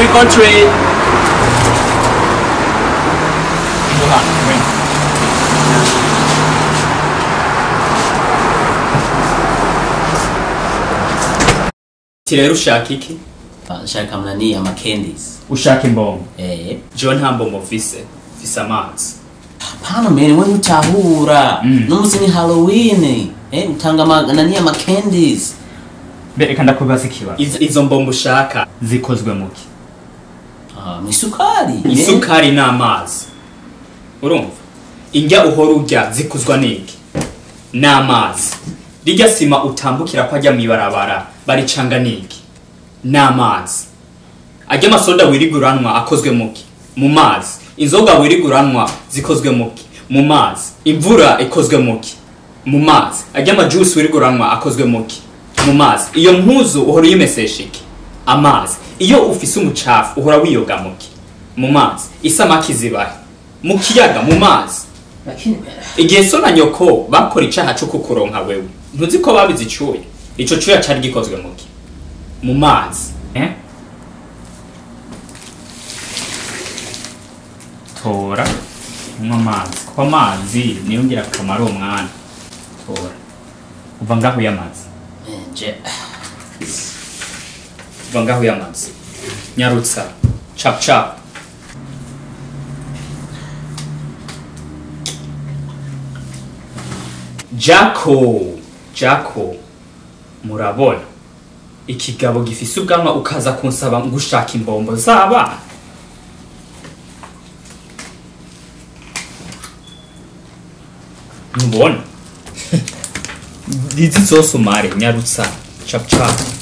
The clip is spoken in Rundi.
country Ti rero ushaka iki nshaka mnani ama candies ushaka imbongo eh jewe nta mbombo mfise mfise amazi hapana mbere wewe utahura Mm. n'umunsi ni halloween eh utanga ama nani ama candies mbe reka ndakubaza ikibazo Iz- izo mbombo ushaka zikozwe muki ah misukari isukari n'amazi urumva indya uhora urya zikuzwa n'iki n'amazi rirya sima utambukira ko ajya mw'ibarabara baricanga n'iki n'amazi ajya amasoda wiriguranwa akozwe muki mu mazi inzoga wiriguranwa zikozwe muki mu mazi imvura ikozwe muki mu mazi ajya amajusi wiriguranwa akozwe muki mu mazi iyo mpuzu uhora uyimesesha iki amazi iyo ufise umucafu uhora wiyoga muki mu mazi isamaki zibahe mu kiyaga mu mazi lakini igihe so na nyoko bakora icaha co kukuronka wewe ntuzi ko babize icuya ico cuya cari gikozwe muki mu mazi eh tora unywa amazi kuko amazi niyo ngira akamaro uwo mwana tora uva ngaho y'amazi je va ngaho y'amazi nyarutsa cap cap jako jako murabona ikigabo gifise ubwanwa ukaza kunsaba ngo ushaka imbombo z'abana ntubona izi zose umare nyarutsa cap cap